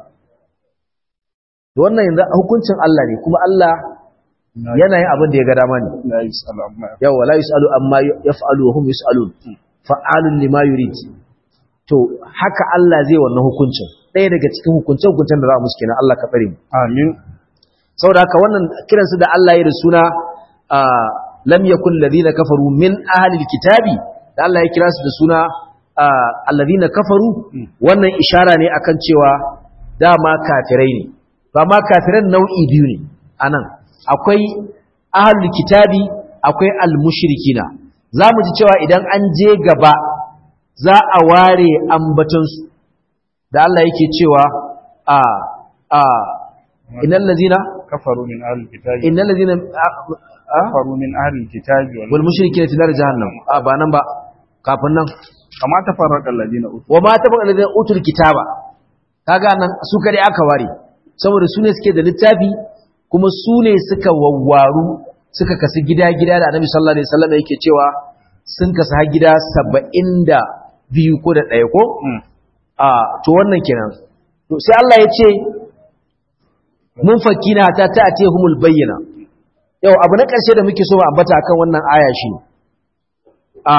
da wannan yanzu hukuncin Allah ne kuma Allah yana yin abin da ya ga dama ne yawa la yus'alu amma yaf'alu wa hum yus'alun fa'alun lima yurid to haka Allah zai wannan hukuncin ɗaya daga cikin hukuncin hukuncin da za mu kenan Allah ka tsare mu amin saboda haka wannan kiran su da Allah ya da suna lam yakul ladina kafaru min ahli alkitabi da Allah ya kira su da suna alladina kafaru wannan ishara ne akan cewa dama kafirai ne ba ma kafiran nau'i biyu ne anan akwai ahli kitabi akwai almushrikina za mu ji cewa idan an je gaba za a ware ambatansu da Allah yake cewa a a innal ladina kafaru min ahli kitabi innal ladina kafaru min ahli kitabi wal mushrikeena fi nar jahannam a ba nan ba kafin nan kama tafarraqa alladina utu wa ma tafarraqa alladina utul kitaba kaga nan su kare aka ware saboda su ne suke da littafi kuma su ne suka wawwaru suka kasu gida-gida da annabi sallallahu alaihi wasallam yake cewa sun kasu har gida saba'in da biyu ko da ɗaya ko? a to wannan kenan to sai Allah ya ce mun fakina ta ta ce humul bayyana yau abu na ƙarshe da muke so ba ambata akan wannan aya shi a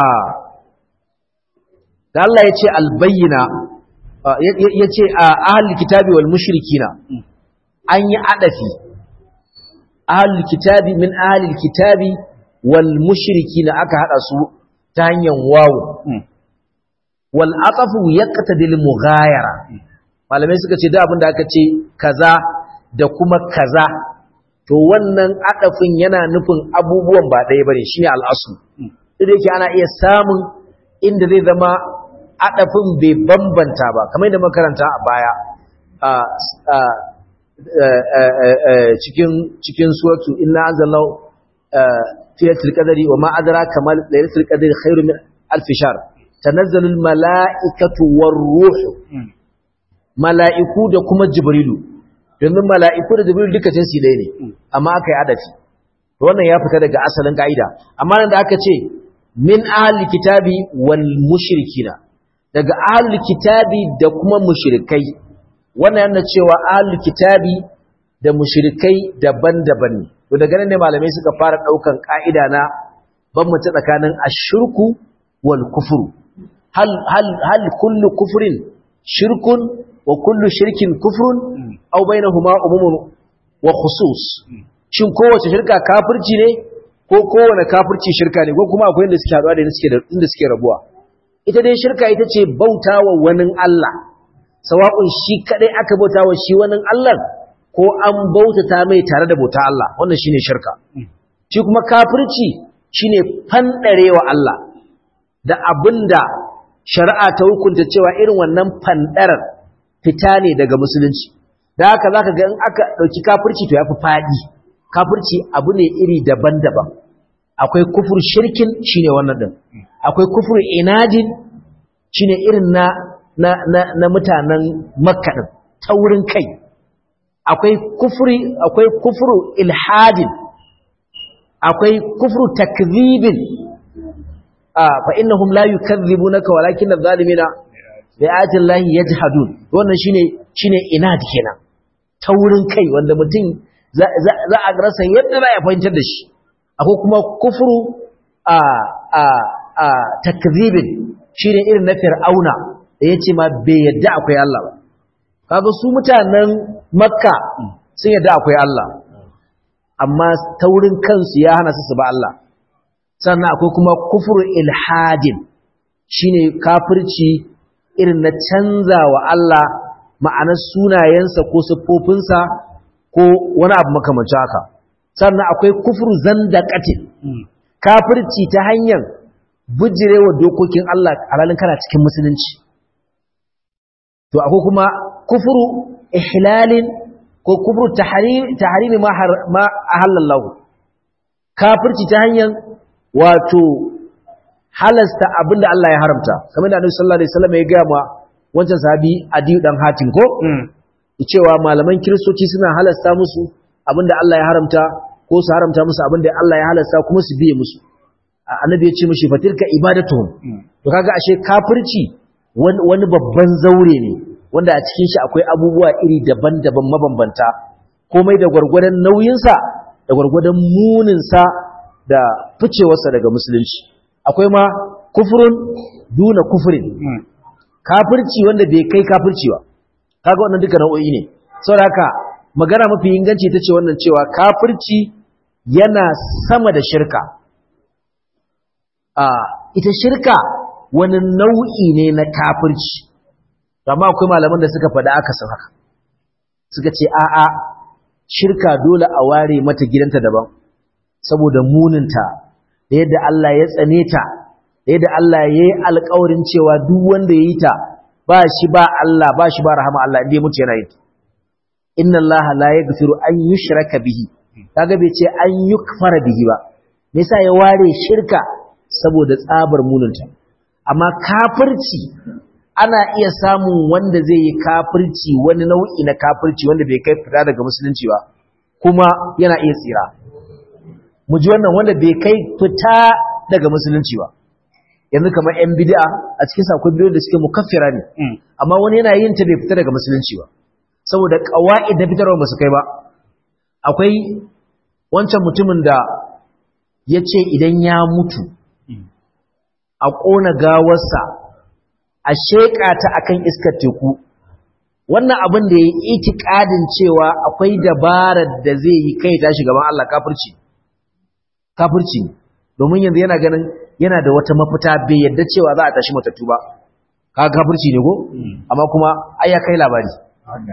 da Allah ya ce albayyana ya ce a ahalul kitabi wal mushrikina an yi adafi ahalul kitabi min ahalul kitabi wal mushrikina aka hada su ta hanyar wawu wal atafu yaqtadi al mughayara malamai suka ce da abin da aka ce kaza da kuma kaza to wannan adafin yana nufin abubuwan ba ɗaya bane shine al'asu duk yake ana iya samun inda zai zama adafin bai bambanta ba kamar da makaranta a baya cikin cikin suratu inna anzalallahu fi lailatul qadri wa ma adraka ma lailatul qadri khairun min alf shahr tanazzalu al malaikatu war ruh mala'iku da kuma jibrilu domin mala'iku da jibrilu duka jinsi ɗaya ne amma aka yi adafi wannan ya fita daga asalin ka'ida amma nan da aka ce min ahli kitabi wal mushrikina daga ahli kitabi da kuma mushrikai wannan yana cewa ahli kitabi da mushrikai daban-daban ne to daga nan ne malamai suka fara daukan ka'ida na bambance tsakanin ashirku wal kufru hal hal hal kullu kufrin shirkun wa kullu shirkin kufrun aw bainahuma umumun wa khusus shin kowace shirka kafirci ne ko kowane kafirci shirka ne ko kuma akwai inda suke haɗuwa da inda suke rabuwa ita dai shirka ita ce bautawa wani Allah sawa'un shi kadai aka bautawa shi wani Allah ko an bautata mai tare da bauta Allah wannan shine shirka shi kuma kafirci shine fandarewa Allah da abinda shari'a ta hukunta cewa irin wannan fandarar fita ne daga musulunci da haka zaka ga in aka dauki kafirci to yafi fadi kafirci abu ne iri daban-daban akwai kufur shirkin shine wannan din akwai kufur inadin shine irin na na na, na mutanen makka din taurin kai akwai kufri akwai kufru ilhadin akwai kufru takdhibin ah fa innahum la yukadhibunaka walakin adh-dhalimina bi ayati llahi yajhadun wannan shine shine inad kenan taurin kai wanda mutum za a rasa yadda za a fahimtar da shi akwai kuma kufuru a a a takzibin shine irin na fir'auna da yace ma bai yadda akwai Allah ba kaga su mutanen makka sun yadda akwai Allah amma taurin kansu ya hana su su ba Allah sannan akwai kuma kufuru ilhadin shine kafirci irin na canza wa Allah ma'anar sunayensa ko siffofinsa ko wani abu makamancin haka sannan akwai kufur zandaqatin kafirci ta hanyar bijirewa dokokin Allah alalin kana cikin musulunci to akwai kuma kufuru ihlalin ko kufuru tahrimi ma ma ahallallahu kafirci ta hanyar wato halasta abinda Allah ya haramta kamar da Annabi sallallahu alaihi wasallam ya ga ma wancan sahabi Adiyu dan Hatim ko cewa malaman kiristoci suna halasta musu abinda Allah ya haramta ko su haramta musu abinda Allah ya halasta kuma su biye musu annabi ya ce mishi fatilka ibadatuhum to kaga ashe kafirci wani babban zaure ne wanda a cikin shi akwai abubuwa iri daban-daban mabambanta komai da gwargwadon nauyinsa da gwargwadon muninsa da ficewarsa daga musulunci akwai ma kufurun duna kufurin kafirci wanda bai kai kafirci ba kaga wannan duka nau'o'i ne saboda haka magana mafi inganci tace wannan cewa kafirci yana sama da shirka a ita shirka wani nau'i ne na kafirci amma akwai malaman da suka faɗa aka san haka suka ce a'a shirka dole a ware mata gidanta daban saboda muninta da yadda Allah ya tsane ta da yadda Allah ya yi alƙawarin cewa duk wanda ya yi ta ba shi ba Allah ba shi ba rahama Allah inda ya mutu yana yi inna Allah la yaghfiru an yushraka bihi kaga bai ce an yukfara bihi ba me yasa ya ware shirka saboda tsabar mununta amma kafirci ana iya samun wanda zai yi kafirci wani nau'i na kafirci wanda bai kai fita daga musulunci ba kuma yana iya tsira mu ji wannan wanda bai kai fita daga musulunci ba yanzu kamar yan bid'a a cikin sakon biyu da suke mukaffira ne amma wani yana yin ta bai fita daga musulunci ba saboda qawaid da fitarwa ba su kai ba akwai wancan mutumin da ya ce idan ya mutu a ƙona gawarsa a sheƙa ta akan iskar teku wannan abin da ya yi itikadin cewa akwai dabarar da zai yi kai tashi gaban Allah kafirci kafirci domin yanzu yana ganin yana da wata mafita bai yadda cewa za a tashi matattu ba kaga kafirci ne ko amma kuma ai ya kai labari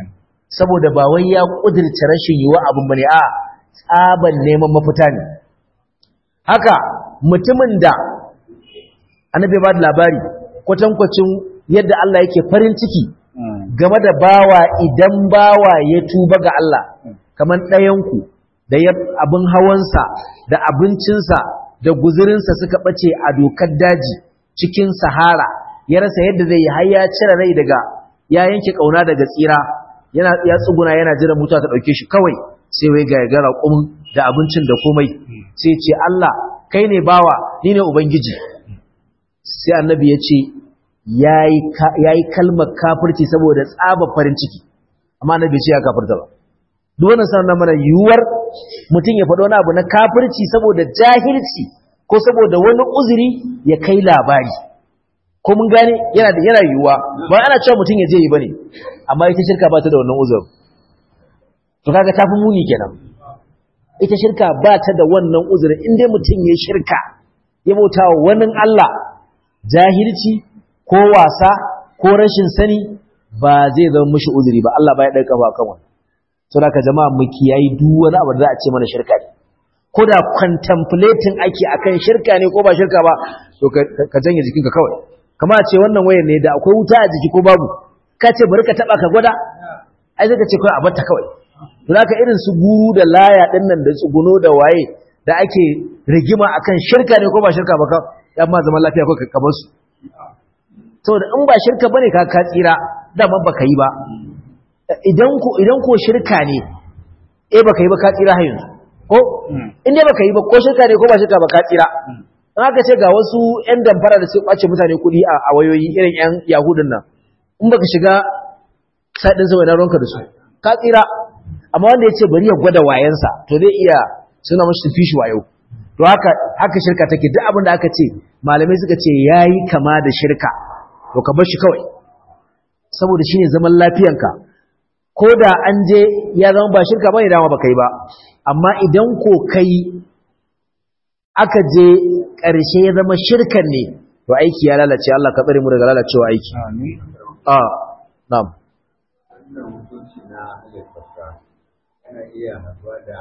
saboda ba wai ya kudirce rashin yiwa abin bane a tsaban neman mafita ne haka mutumin da annabi ba da labari kwatankwacin yadda Allah yake farin ciki game da bawa idan bawa ya tuba ga Allah kamar ɗayanku da abin hawansa da abincinsa da guzurinsa suka ɓace a dokar daji cikin sahara ya rasa yadda zai yi har ya cire rai daga ya yanke ƙauna daga tsira yana ya tsuguna yana jiran mutuwa ta ɗauke shi kawai sai wai ga gara ƙumin da abincin da komai sai ce Allah kai ne bawa ni ne ubangiji sai annabi ya ce ya yi kalmar kafirci saboda tsaba farin ciki amma annabi ce ya kafirta ba duk wannan sanar mana yiwuwar mutum ya faɗo wani abu na kafirci saboda jahilci ko saboda wani uzuri ya kai labari ko mun gane yana da yana yiwuwa ba ana cewa mutum ya je yi bane amma ita shirka ba ta da wannan uzuri to kaga tafi muni kenan ita shirka ba ta da wannan uzuri in dai mutum ya shirka ya bauta wa wani Allah jahilci ko wasa ko rashin sani ba zai zama mushi uzuri ba Allah ba ya ɗauka ba kan wannan saboda ka jama'a mu kiyayi duk wani abu da za a ce mana shirka ne ko da contemplating ake akan shirka ne ko ba shirka ba to ka janye jikinka kawai kama a ce wannan wayar ne da akwai wuta a jiki ko babu ka ce bari ka taba ka gwada ai zai ka ce kawai a batta kawai to haka irin su guru da laya din nan da tsuguno da waye da ake rigima akan shirka ne ko ba shirka ba ka dan ma zaman lafiya ko ka bar su saboda in ba shirka bane ka ka tsira dama baka yi ba idan ko idan ko shirka ne eh baka yi ba ka tsira har yanzu ko in dai baka yi ba ko shirka ne ko ba shirka ba ka tsira an aka ce ga wasu yan damfara da su ɓace mutane kuɗi a wayoyi irin yan yahudun nan in baka shiga sadin sa wani ronka da su ka tsira amma wanda ya ce bari ya gwada wayansa to zai iya suna mashi tafi shi wayo to haka haka shirka take duk abin da aka ce malamai suka ce yayi kama da shirka to ka bar shi kawai saboda shine zaman lafiyanka ko da an je ya zama ba shirka bane dama baka yi ba amma idan ko kai aka je ƙarshe ya zama shirkan ne to aiki ya lalace Allah ka tsare mu daga lalacewa aiki amin a na'am wannan hukunci na alifasa yana iya haɗuwa da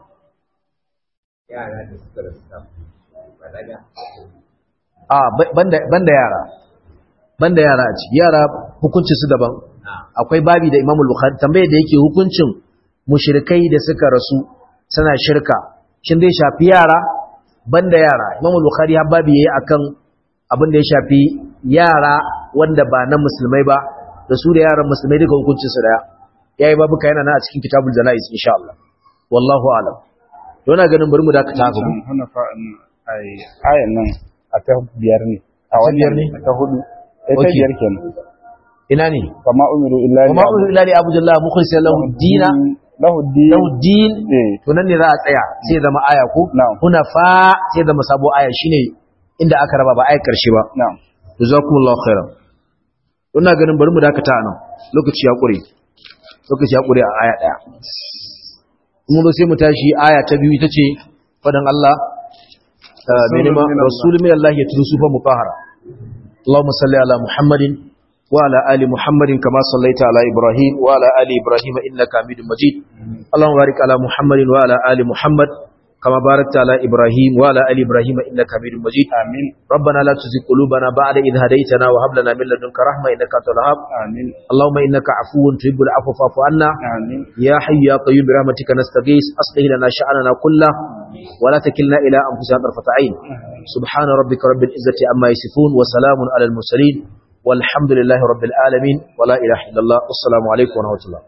yara da suka rasu kafin balaga a banda banda yara banda yara a ciki yara hukunci su daban akwai babi da Imam Bukhari tambaye da yake hukuncin mushrikai da suka rasu suna shirka shin zai shafi yara banda yara Imam Bukhari ya babi yayi akan abin da ya shafi yara wanda ba na musulmai ba da su da yaran musulmai duka hukuncin su daya yayi babuka yana nan a cikin kitabul janaiz insha Allah wallahu a'lam to ina ganin bari mu dakata haka mu hana fa'in ai ayan nan a ta biyar ne a ta biyar ne? ta hudu eh ta Okay. biyar kenan ina ne kama umiru illa kuma uzu ila li abdullah mukhlishan lahu dina lahu din lahu din eh to nan ne za a tsaya sai ya zama aya ko Na'am. huna fa sai zama sabo aya shine inda aka raba ba ayar karshe ba na'am jazakumullahu khairan ina ganin bari mu dakata nan lokaci ya kure lokaci ya kure a aya daya mun zo sai mu tashi aya ta biyu ita ce fadan Allah ah, mai nema min Allah. rasulun min Allah ya turu sufa mutahara Allahumma salli ala Muhammadin wa ala ali Muhammadin kama sallaita ala Ibrahim wa ala ali Ibrahim innaka Hamidum Majid Allahumma barik ala Muhammadin wa ala ali Muhammad kama barakta ala Ibrahim wa ala ali Ibrahim innaka Hamidum Majid amin ربنا لا تزغ قلوبنا بعد إذ هديتنا وهب لنا من لدنك رحمة إنك أنت الوهاب amin اللهم إنك عفو تحب العفو فاعف عنا amin يا حي يا قيوم برحمتك نستغيث أصلح لنا شأننا كله ولا تكلنا إلى أنفسنا طرفة عين سبحان ربك رب العزة عما يصفون وسلام على المرسلين والحمد لله رب العالمين ولا إله إلا الله والسلام عليكم ورحمة الله